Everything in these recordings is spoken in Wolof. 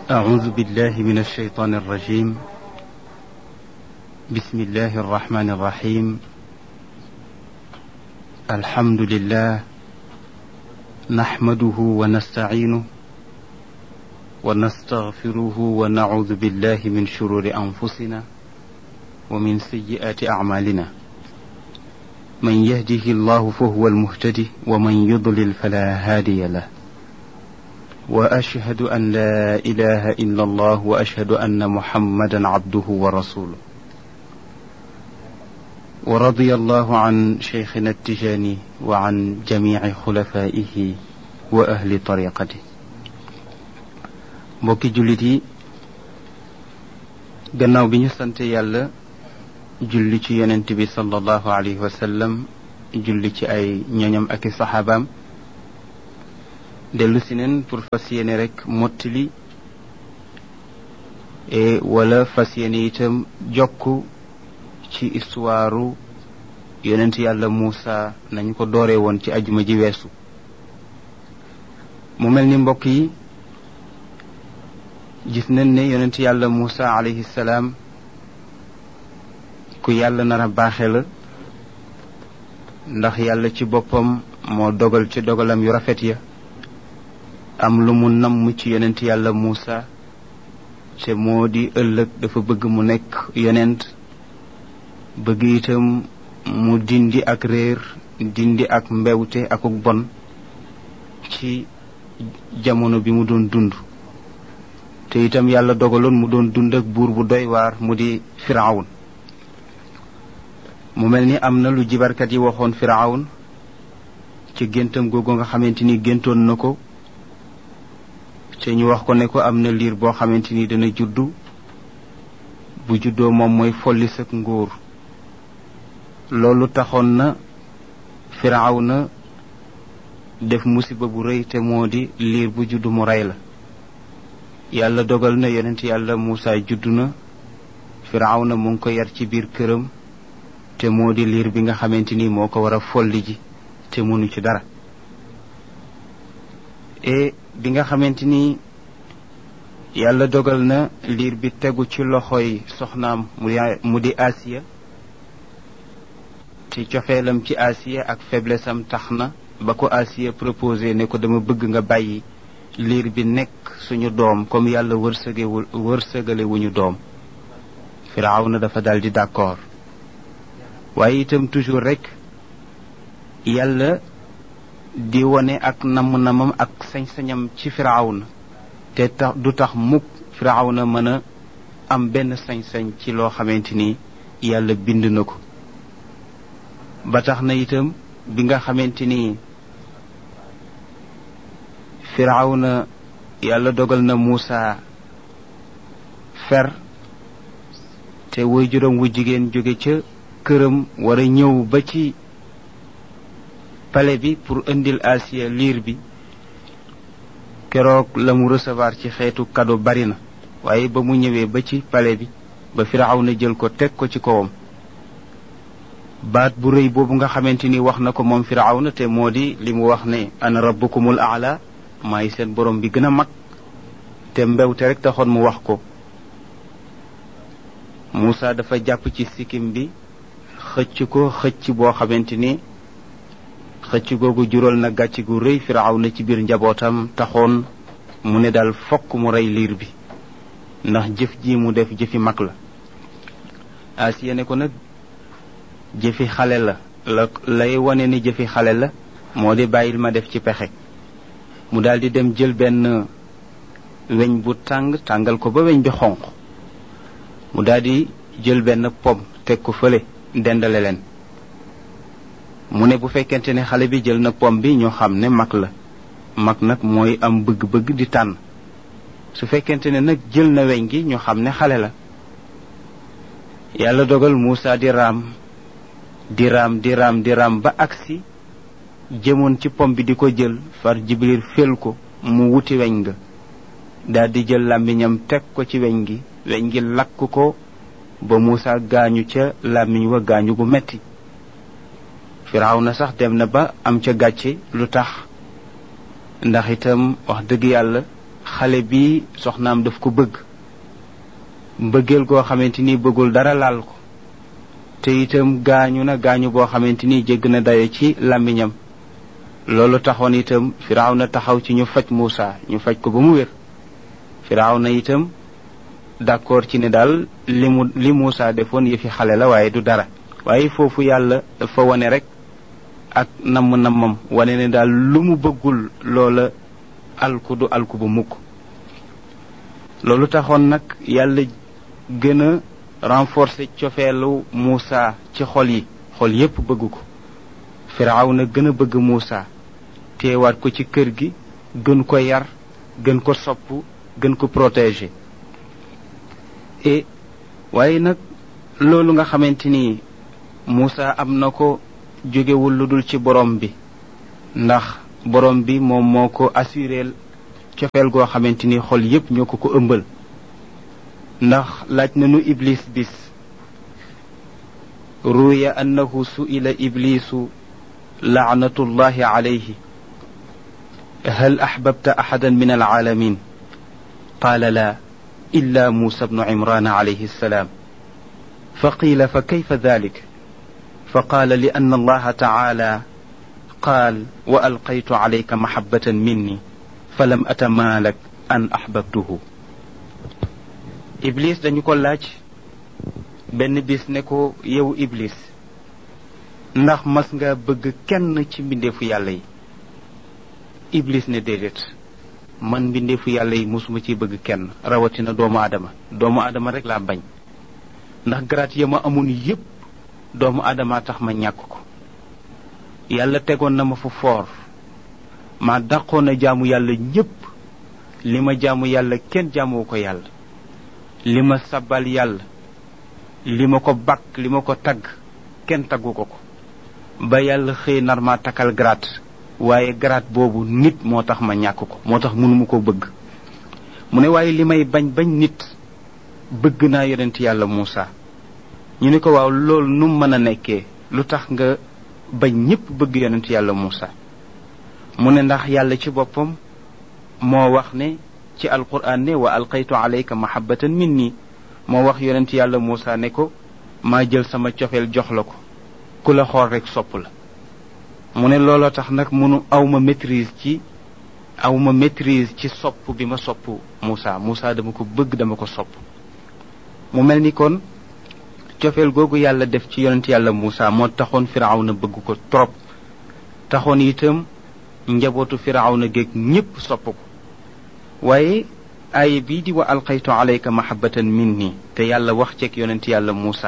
أعوذ بالله من الشيطان الرجيم بسم الله الرحمن الرحيم الحمد لله نحمده ونستعينه ونستغفره ونعوذ بالله من شرور أنفسنا ومن سيئات أعمالنا من يهده الله فهو المهتدي ومن يضلل فلا هادي له واشهد ان لا اله الا الله واشهد ان محمدا عبده ورسوله ورضي الله عن شيخنا التجاني وعن جميع خلفائه واهل طريقته mbokki jullit yi gannaaw bi ñu sant yàlla julli ci yonent bi sallallahu alayhi wa sallam julli ci ay ñoñam ak i saxaabaam dellu si neen pour fas yéene rek mottali e wala fas yéene itam jokk ci histoire yonent yàlla Muusa nañu ko dooree woon ci ajuma ji weesu mu mel ni mbokk yi gis nañ ne yonent yàlla Muusa alayhi salaam ku yàlla nar a baaxe la ndax yàlla ci boppam moo dogal ci dogalam yu rafet ya am lu mu namm ci yonent yàlla Muusa te moo di ëllëg dafa bëgg mu nekk yonent bëgg itam mu dindi ak réer dindi ak mbewte akuk bon ci jamono bi mu doon dund te itam yàlla dogaloon mu doon dund ak buur bu doy waar mu di firawun mu mel ni am na lu jibarkat yi waxoon firawun ci géntam googu nga xamante ni géntoon na ko te ñu wax ko ne ko am na liir boo xamante ni dana juddu bu juddoo moom mooy folli sak nguur loolu taxoon na firaaw na def musiba bu rëy te moo di liir bu juddu mu rey la yàlla dogal na yonent yàlla Muusa juddu na firaaw na mu ngi ko yar ci biir këram te moo di liir bi nga xamante ni moo ko war a folli ji te mënu ci dara e bi nga xamante ni yàlla dogal na liir bi tegu ci loxoy soxnaam mu di Asiya te cofeelam ci Asiya ak faiblesse am tax na ba ko Asiya proposé ne ko dama bëgg nga bàyyi liir bi nekk suñu doom comme yàlla wërsëgewul wërsëgale wuñu doom firaaw na dafa dal di d'accord waaye itam toujours rek yàlla di wone ak namm-namam ak sañ-sañam ci firawna te tax du tax mukk firawna mën a am benn sañ-sañ ci loo xamante ni yàlla bind na ko ba tax na itam bi nga xamante ni firawna yàlla dogal na Muusa fer te woy juróom wu jigéen jóge ca këram war a ñëw ba ci pale bi pour indil Asiya liir bi keroog la mu recevoir ci xeetu cadeau bari na waaye ba mu ñëwee ba ci pale bi ba Firawna jël ko teg ko ci kawam baat bu rëy boobu nga xamante ni wax na ko moom Firawna te moo di li mu wax ne ana rabbukumul aala maay seen borom bi gën a mag te mbewte rek taxoon mu wax ko Muusa dafa jàpp ci sikkim bi xëcc ko xëcc boo xamante ni xëcc googu jural na gàcc gu rëy firaaw na ci biir njabootam taxoon mu ne daal fokk mu rey liir bi ndax jëf ji mu def jëfi mag la Asiya ne ko nag jëfi xale la la lay wane ni jëfi xale la moo di bàyyil ma def ci pexe mu daal di dem jël benn weñ bu tàng tàngal ko ba weñ bi xonq mu daal di jël benn pom teg ko fële dendale leen mu ne bu fekkente ne xale bi jël na pom bi ñoo xam ne mag la mag nag mooy am bëgg-bëgg di tànn su fekkente ne nag jël na weñ gi ñoo xam ne xale la yàlla dogal Muusa di raam di raam di raam di raam ba agsi jëmoon ci pom bi di ko jël far Jibril fél ko mu wuti weñ nga daal di jël làmmiñam teg ko ci weñ gi weñ gi lakk ko ba Muusa gaañu ca làmmiñ wa gaañu gu metti firaaw na sax dem na ba am ca gàcce lu tax ndax itam wax dëgg yàlla xale bi soxnaam daf ko bëgg mbëggeel goo xamante ni bëggul dara laal ko te itam gaañu na gaañu boo xamante ni jégg na dayo ci làmmiñam loolu taxoon itam firaaw na taxaw ci ñu faj Muusa ñu faj ko ba mu wér firaaw na itam d'accord ci ne daal li mu li Muusa defoon yëfi xale la waaye du dara waaye foofu yàlla dafa wane rek ak namm nammam wane ne daal lu mu bëggul loola alku du alku ba mukk loolu taxoon nag yàlla gën a renforcer cofeelu Muusa ci xol yi xol yépp bëgg ko firaaw na gën a bëgg Muusa teewaat ko ci kër gi gën ko yar gën ko sopp gën ko protéger et waaye nag loolu nga xamante ni Muusa am na ko jógewul lu dul ci borom bi ndax borom bi moom moo ko assureel cofeel goo xamante ni xol yépp ñoo ko ko ëmbal ndax laaj nañu iblis bis ruya annahu su'ila iblisu laanatullahi alayhi hal ahbabta ahadan min alalamin qala la illa musa bnu imran alayhi السلام فقيل فكيف ذلك فقال لأن الله تعالى قال وألقيت عليك محبة مني فلم أتمالك أن أحببته Iblis dañu ko laaj benn bis ne ko yow Iblis ndax mas nga bëgg kenn ci mbindeefu yàlla yi Iblis ne déedéet man mbindeefu yàlla yi mosuma ciy bëgg kenn rawatina doomu aadama doomu aadama rek laa bañ ndax garaat ya ma amoon yépp doomu aadama tax ma ñàkk ko yàlla tegoon na ma fu foor ma dàqoon a jaamu yàlla ñépp li ma jaamu yàlla kenn jaamuwu ko yàlla li ma sabal yàlla li ma ko bakk li ma ko tagg kenn taggu ko ko ba yàlla xëy nar ma takkal grade waaye grade boobu nit moo tax ma ñàkk ko moo tax mënuma ko bëgg mu ne waaye li may bañ bañ nit bëgg naa yonent yàlla Muusa ñu ne ko waaw loolu nu mën a nekkee lu tax nga bañ ñépp bëgg yonent yàlla Muusa mu ne ndax yàlla ci boppam moo wax ne ci alquran ne wa alqaytu alayka mahabbatan minni moo wax yonent yàlla Muusa ne ko maa jël sama cofeel jox la ko ku la xool rek sopp la mu ne looloo tax nag munu awma maîtrise ci awma maîtrise ci sopp bi ma sopp Muusa Muusa dama ko bëgg dama ko sopp mu mel ni kon cofeel googu yàlla def ci yonent yàlla Muusa moo taxoon firawna bëgg ko trop taxoon itam njabootu firawna géeg ñépp sopp ko waaye aaya bii di wa alqaytu alayka mahabbatan minni te yàlla wax ceeg yonent yàlla Muusa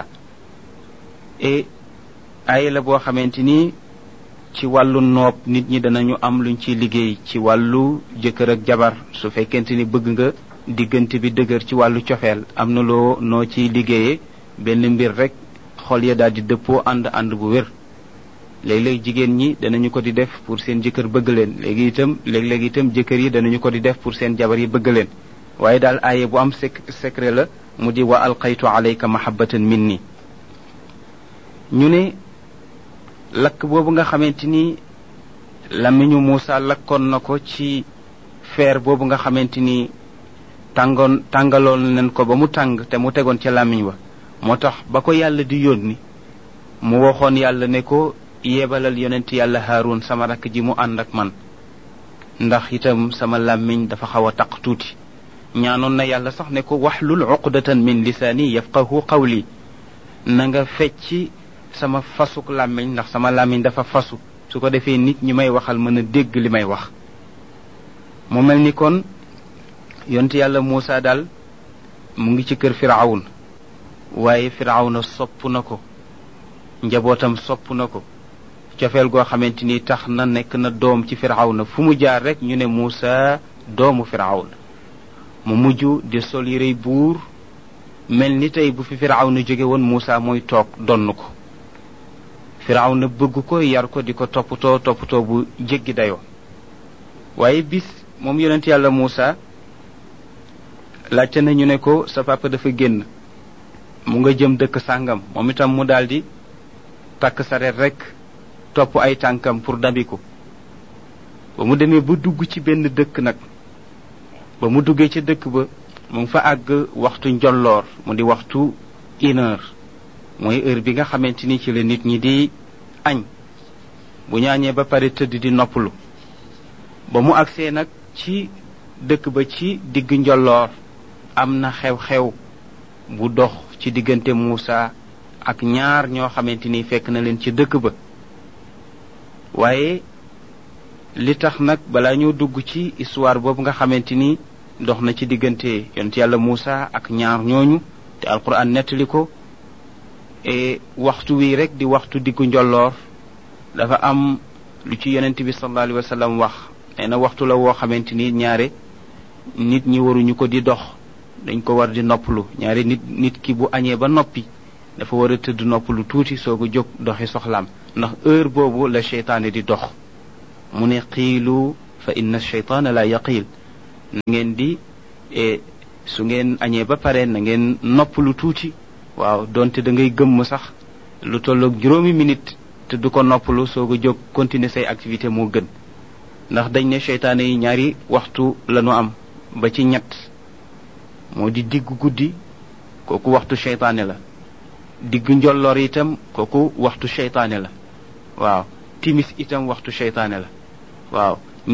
et aaya la boo xamante ni ci wàllu noob nit ñi danañu am luñ ciy liggéey ci wàllu jëkkër ak jabar su fekkente ni bëgg nga diggante bi dëgër ci wàllu cofeel am na loo noo ciy liggéeyee benn mbir rek xol ya daal di dëppoo ànd ànd bu wér léeg-léeg jigéen ñi danañu ko di def pour seen jëkkër bëgg leen léegi itam léeg-léeg itam jëkkër yi danañu ko di def pour seen jabar yi bëgg leen waaye daal aaye bu am sec secret la mu di wa alqaytu alayka mahabbatan minni ñu ne lakk boobu nga xamante ni lamiñu Muusa lakkoon na ko ci feer boobu nga xamante ni tàngoon tàngaloon nañ ko ba mu tàng te mu tegoon ca làmmiñ wa moo tax ba ko yàlla di yónni mu waxoon yàlla ne ko yebalal yonent yàlla haarun sama rakk ji mu ànd ak man ndax itam sama làmmiñ dafa xaw a taq tuuti ñaanoon na yàlla sax ne ko waxlul uqdatan min lisaani yafqahu qawli na nga fecci sama fasuk làmmiñ ndax sama làmmiñ dafa fasu su ko defee nit ñi may waxal mën a dégg li may wax mu mel ni kon yonent yàlla Muusa daal mu ngi ci kër firawun waaye firawna sopp na ko njabootam sopp na ko cofeel goo xamante ni tax na nekk na doom ci firawna fu mu jaar rek ñu ne Muusa doomu firawna mu mujj di sol yërey buur mel ni tey bu fi firawna jóge woon Muusa mooy toog donn ko firawna bëgg ko yar ko di ko toppatoo toppatoo bu jéggi dayoo waaye bis moom yonent yàlla Muusa laajte nañu ne ko sa papa dafa génn mu nga jëm dëkk sàngam moom itam mu daldi takk sareet rekk topp ay tànkam pour dabiku ba mu demee ba dugg ci benn dëkk nag ba mu duggee ca dëkk ba mu ngi fa àgg waxtu njolloor mu di waxtu une heure mooy heure bi nga xamante ni ci la nit ñi di añ bu ñaañee ba pare tëdd di noppalu ba mu agsee nag ci dëkk ba ci digg njolloor am na xew-xew bu dox ci diggante Muusa ak ñaar ñoo xamante ni fekk na leen ci dëkk ba waaye li tax nag balaa ñoo dugg ci histoire boobu nga xamante ni dox na ci diggante yonent yàlla Muusa ak ñaar ñooñu te alquran nettali ko e waxtu wi rek di waxtu diggu njolloor dafa am lu ci yonent bi sallallahu alayhi wa sallam wax nee na waxtu la woo xamante ni ñaare nit ñi waruñu ko di dox dañ ko war di noppalu ñaare nit nit ki bu añee ba noppi dafa war a tëdd noppalu tuuti soog a jóg doxi soxlaam ndax heure boobu la cheytaane di dox mu ne xiilu fa inna cheytaana la yaqiil na ngeen di su ngeen añee ba pare na ngeen noppalu tuuti waaw donte da ngay gëmm sax lu tolloog juróomi minute te du ko noppalu soog a jóg continuer say activité moo gën ndax dañ ne cheytaane yi ñaari waxtu lañu am ba ci ñett moo di digg guddi kooku waxtu cheytaane la digg njolloor itam kooku waxtu cheytaane la waaw timis itam waxtu cheytaane la waaw